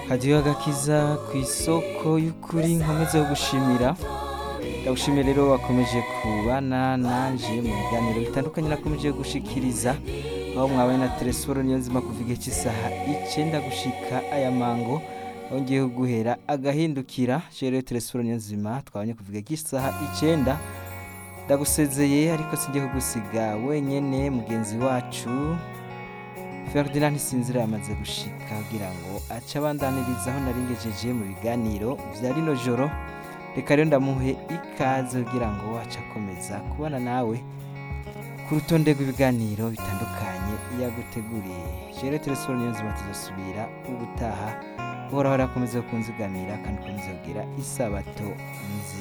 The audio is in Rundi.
hadiyo agakiza ku isoko y'ukuri nkomeze yo gushimira ndagushimiye rero wakomeje kubana nanje mu biganiro bitandukanye nakomeje gushikiriza aho mwabaye na telesforo niyo nzima kuva igihe cy'isaha icenda gushika aya mango aho ngiye guhera agahindukira rero telesforo niyo nzima twabanye kuva igihe cy'isaha icenda ndagusezeye ariko singiye kugusiga wenyene mugenzi wacu Ferdinand Sinzira yamaze gushika kugira ngo ace abandaniriza aho naringejeje mu biganiro vya rino joro reka rero ndamuhe ikaze kugira ngo ace akomeza kubana nawe ku rutonde rw'ibiganiro bitandukanye yaguteguriye jere telesfone niyo nzima tuzosubira ubutaha uhoraho arakomeza kunzigamira kandi ukomeza kugira isabato nziza